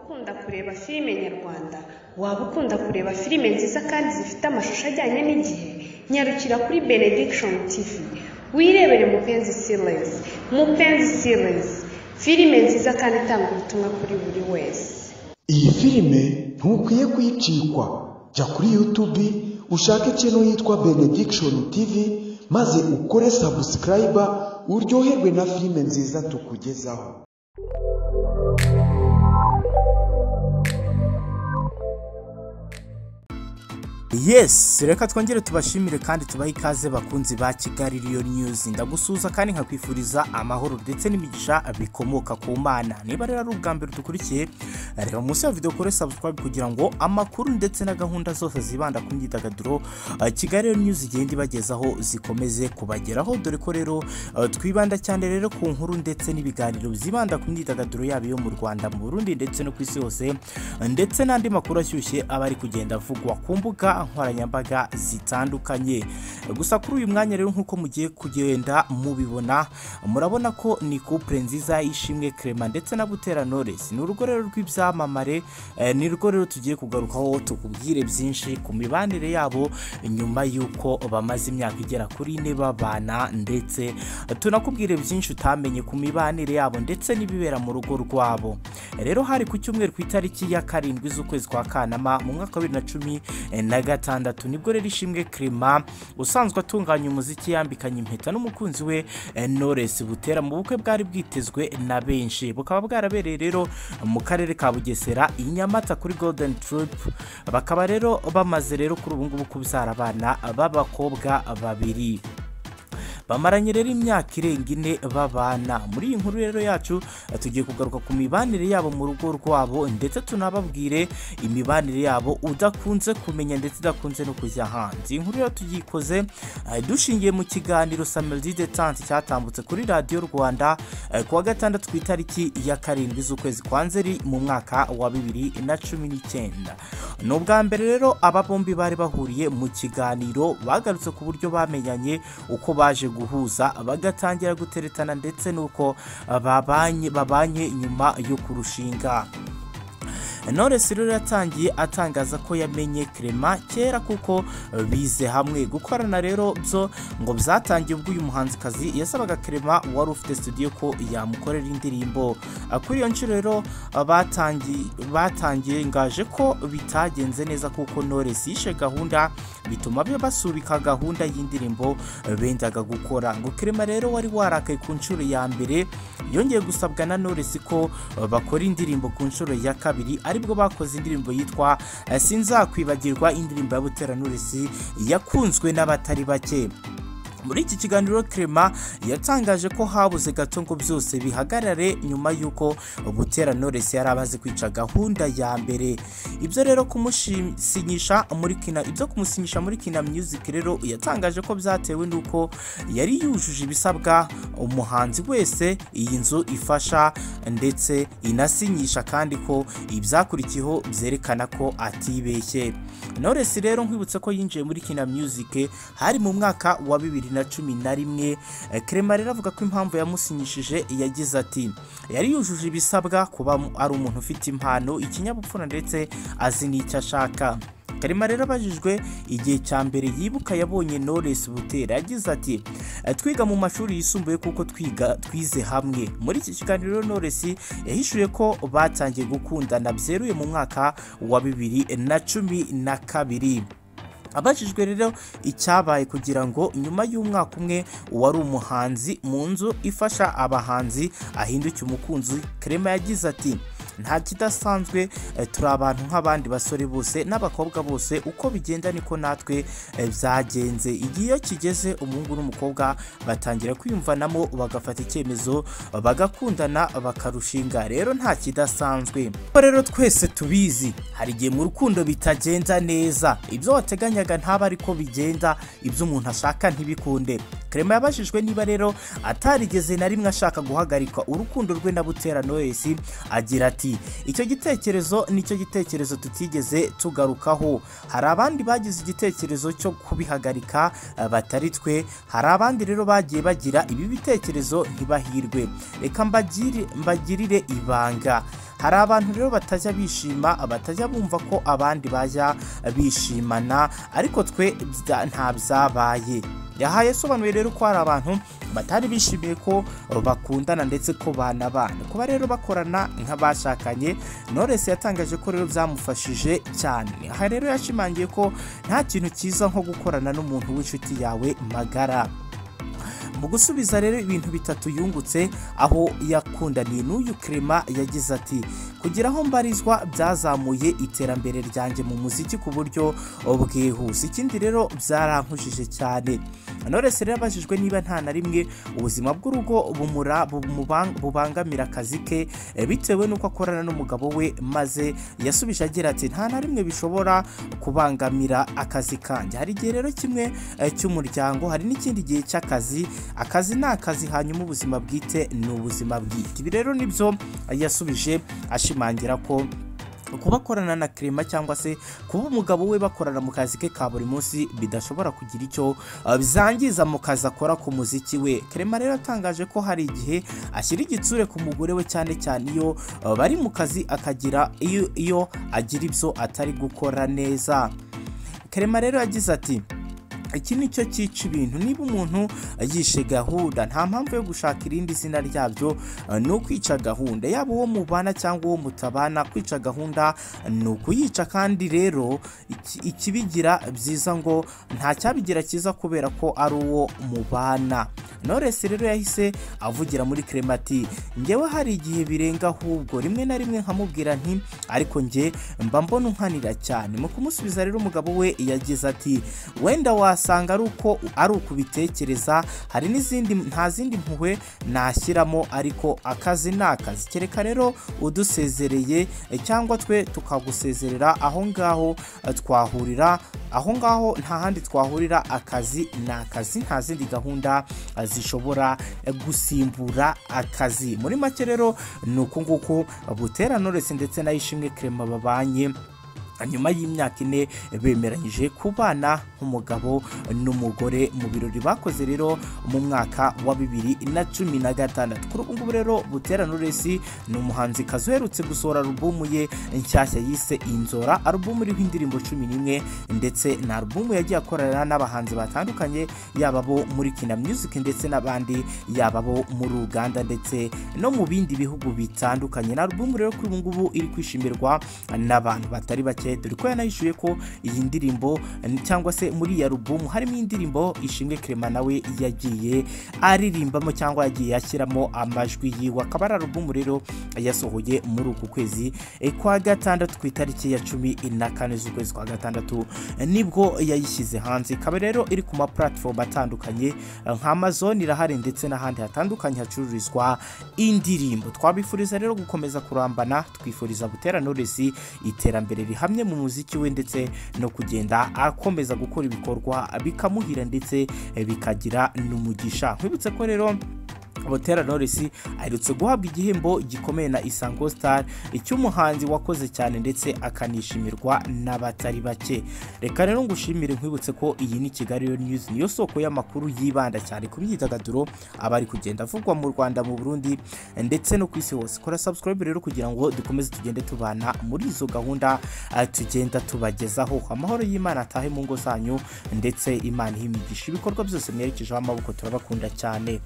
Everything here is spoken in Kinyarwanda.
ukunda kureba filime nyarwanda, waba ukunda kureba filime nziza kandi zifite amashusho ajyanye n'igihe, nyarukira kuri Benediction TV, wirebere Mupenzi Series, Mupenzi Series, filime nziza kandi itanga ubutumwa kuri buri wese. iyi filime ntukwiye kuyicikwa jya kuri yutubi ushake ikintu yitwa benediction tv maze ukore sabusikarayiba uryoherwe na filime nziza tukugezaho yes reka twongere tubashimire kandi tubahe ikaze bakunzi ba kigali riyo news ndagusuhuza kandi nkakwifuriza amahoro ndetse n'imigisha bikomoka ku mana niba rero ari ubwa mbere dukurikiye reba munsi ya video kuri subscribe kugira ngo amakuru ndetse na gahunda zose zibanda ku myidagaduro uh, kigali riyo news igenda ibagezaho zikomeze kubageraho dore ko rero uh, twibanda cyane rero ku nkuru ndetse n'ibiganiro byibanda ku myidagaduro yaba iyo mu rwanda mu burundi ndetse no ku isi hose ndetse n'andi makuru ashyushye aba ari kugenda avugwa ku mbuga nkoranyambaga zitandukanye gusa kuri uyu mwanya rero nk'uko mugiye kugenda mubibona murabona ko ni couple nziza y'ishimwe Clement ndetse na Butera Knowless ni urugo rero rw'ibyamamare eh, ni rwo rero tugiye kugarukaho tukubwire byinshi ku mibanire yabo nyuma y'uko bamaze imyaka igera kuri ine babana ndetse tunakubwire byinshi utamenye ku mibanire yabo ndetse n'ibibera mu rugo rwabo rero hari ku cyumweru ku itariki ya karindwi z'ukwezi kwa kanama mu mwaka wa bibiri na cumi eh, na gatandatu nibwo rero ishimwe Clement usanzwe atunganya umuziki yambikanye impeta n'umukunzi we eh, Knowless Butera mu bukwe bwari bwitezwe na benshi bukaba bwarabereye rero mu karere ka Bugesera i Nyamata kuri Golden Troop bakaba rero bamaze rero kuri ubu ngubu kubyara abana b'abakobwa babiri bamaranye rero imyaka irenga ine babana muri iyi nkuru rero yacu tugiye kugaruka ku mibanire yabo mu rugo rwabo ndetse tunababwire imibanire yabo udakunze kumenya ndetse idakunze no kujya hanze iyi nkuru rero tuyikoze eh, dushingiye mu kiganiro samedi detante cyatambutse kuri radiyo rwanda eh, ku wa gatandatu ku itariki ya karindwi z'ukwezi kwa nzeri mu mwaka wa bibiri na cumi n'icyenda ni ubwa mbere rero aba bombi bari bahuriye mu kiganiro bagarutse ku buryo bamenyanye uko baje guhuza bagatangira guteretana ndetse n'uko uh, babanye babanye nyuma yo kurushinga Knowless rero yatangiye atangaza ko yamenye Clement kera kuko bize hamwe gukorana rero byo ngo byatangiye ubwo uyu muhanzikazi yasabaga Clement wari ufite studio ko yamukorera indirimbo kuri iyo nshuro rero batangiye batangiye ngaje ko bitagenze neza kuko Knowless yishe gahunda bituma be basubika gahunda y'indirimbo bendaga gukora ngo Clement rero wari warakaye ku nshuro ya mbere yongeye gusabwa na Knowless ko bakora indirimbo ku nshuro ya kabiri aribwo bakoze indirimbo yitwa eh, sinzakwibagirwa indirimbo ya Butera Knowless yakunzwe n'abatari bake muri iki kiganiro Clement yatangaje ko habuze gato ngo byose bihagarare nyuma y'uko Butera Knowless yari amaze kwica gahunda ya mbere ibyo rero kumusinyisha muri kina ibyo kumusinyisha muri kina music rero yatangaje ko byatewe n'uko yari yujuje ibisabwa umuhanzi wese iyi nzu ifasha ndetse inasinyisha kandi ko ibyakurikiyeho byerekana ko atibeshye Knowless rero nkwibutse ko yinjiye muri kina music hari mu mwaka wa bibiri na cumi na rimwe Clement rero avuga ko impamvu yamusinyishije yagize ati yari yujuje ibisabwa kuba ari umuntu ufite impano ikinyabupfura ndetse azi n'icyo ashaka Karema rero abajijwe igihe cya mbere yibuka yabonye Knowless Butera yagize ati twiga mu mashuri yisumbuye kuko twiga twize hamwe muri iki kiganiro Knowless yahishuye ko batangiye gukundana byeruye mu mwaka wa bibiri na cumi na kabiri abajijwe rero icyabaye kugira ngo nyuma y'umwaka umwe uwari umuhanzi mu nzu ifasha abahanzi ahinduke umukunzi Clement yagize ati nta kidasanzwe eh, turi abantu nk'abandi basore bose n'abakobwa bose uko bigenda niko natwe eh, byagenze igihe iyo kigeze umuhungu n'umukobwa batangira kwiyumvanamo bagafata icyemezo bagakundana bakarushinga rero nta kidasanzwe Ko rero twese tubizi hari igihe mu rukundo bitagenda neza ibyo wateganyaga ntaba ariko bigenda ibyo umuntu ashaka ntibikunde Clement yabajijwe niba rero atarigeze na rimwe ashaka guhagarika urukundo rwe na Butera Knowless agira ati icyo gitekerezo nicyo gitekerezo tutigeze tugarukaho hari abandi bagize igitekerezo cyo kubihagarika eh, batari twe hari abandi rero bagiye bagira ibi bitekerezo ntibahirwe reka mbagire- mbagirire ibanga hari abantu rero batajya bishima batajya bumva ko abandi bajya bishimana ariko twe bya- nta byabaye yahaye asobanuye rero ko hari abantu batari bishimiye ko bakundana ndetse ko banabana kuba rero bakorana nk'abashakanye Knowless yatangaje ko rero byamufashije cyane aha rero yashimangiye ko nta kintu cyiza nko gukorana n'umuntu w'inshuti yawe magara mu gusubiza rero ibintu bitatu yungutse aho yakundaniye n'uyu Clement yagize ati kugira aho mbarizwa byazamuye iterambere ryanjye mu muziki ku buryo bwihuse ikindi rero byarankujije cyane Knowless rero abajijwe niba nta na rimwe ubuzima bw'urugo bumura bumuban- bubangamira akazi ke eh, bitewe n'uko akorana n'umugabo we maze yasubije agira ati nta na rimwe bishobora kubangamira akazi kanjye hari igihe rero kimwe eh, cy'umuryango hari n'ikindi gihe cy'akazi akazi ni akazi hanyuma ubuzima bwite ni ubuzima bwite ibi rero nibyo yasubije ashimangira ko kuba akorana na Clement cyangwa se kuba umugabo we bakorana mu kazi ke ka buri munsi bidashobora kugira icyo uh, bizangiza mu kazi akora ku muziki we Clement rero atangaje ko hari igihe ashyira igitsure ku mugore we cyane cyane iyo uh, bari mu kazi akagira iyo, iyo agira ibyo atari gukora neza Clement rero yagize ati iki ni cyo cyica ibintu niba umuntu yishe gahunda nta mpamvu yo gushaka irindi zina ryabyo eh, ni ukwica gahunda yaba uwo mubana cyangwa uwo mutabana kwica gahunda ni ukuyica kandi rero iki- ikibigira byiza ngo nta cyabigira cyiza kubera ko ari uwo mubana Knowless rero yahise avugira muri Clemati ngewe hari igihe birenga ahubwo rimwe na rimwe nkamubwira nti ariko nge mba mbona unkanira cyane mu kumusubiza rero umugabo we yagize ati wenda wasanga ari uko ari ukubitekereza hari n'izindi nta zindi mpuhwe nashyiramo ariko akazi ni akazi kereka rero udusezereye eh, cyangwa twe tukagusezerera aho ngaho eh, twahurira aho ngaho nta handi twahurira akazi ni akazi nta zindi gahunda eh, zishobora eh, gusimbura akazi muri make rero ni uku nguku butera Knowless ndetse na Ishimwe Clement babanye nyuma y'imyaka ine bemeranyije kubana nk'umugabo n'umugore mu birori bakoze rero mu mwaka wa bibiri na cumi na gatandatu kuri ubu ngubu rero Butera Knowless ni umuhanzi kazi uherutse gusohora alubumu ye nshyashya yise inzora alubumu iriho indirimbo cumi n'imwe ndetse na alubumu yagiye akorana n'abahanzi batandukanye yaba abo muri Kina Music ndetse n'abandi yaba abo muri Uganda ndetse no mu bindi bihugu bitandukanye na alubumu rero kuri ubu ngubu iri kwishimirwa n'abantu batari bake dore ko yanayishyuye ko iyi ndirimbo n- cyangwa se muri iyi alubumu harimo indirimbo ishimwe Clement nawe yagiye aririmbamo cyangwa yagiye ashyiramo amajwi yiwe akaba ari alubumu rero yasohoye muri uku kwezi eh, kwa gatandatu ku itariki ya cumi na kane z'ukwezi kwa gatandatu eh, nibwo yayishyize hanze ikaba rero iri ku ma platform atandukanye eh, nka Amazon irahari ndetse n'ahandi hatandukanye hacururizwa indirimbo twabifuriza rero gukomeza kurambana twifuriza Butera Knowless iterambere rihamye mu muziki we ndetse no kugenda akomeza gukora ibikorwa bikamuhira ndetse eh, bikagira n'umugisha nkwibutse ko rero Butera Knowless aherutse guhabwa igihembo gikomeye na Isango Star icy'umuhanzi wakoze cyane ndetse akanishimirwa n'abatari bake reka rero ngushimire nkwibutse ko iyi ni Kigali Real News niyo soko y'amakuru yibanda cyane ku myidagaduro aba ari kugenda avugwa mu Rwanda mu Burundi ndetse no ku isi hose kora subscribe rero kugira ngo dukomeze tugende tubana muri izo gahunda eh, tugenda tubagezaho amahoro y'Imana atahe mu ngo zanyu ndetse Imana ihimigisha ibikorwa byose mwerekejeho amaboko turabakunda cyane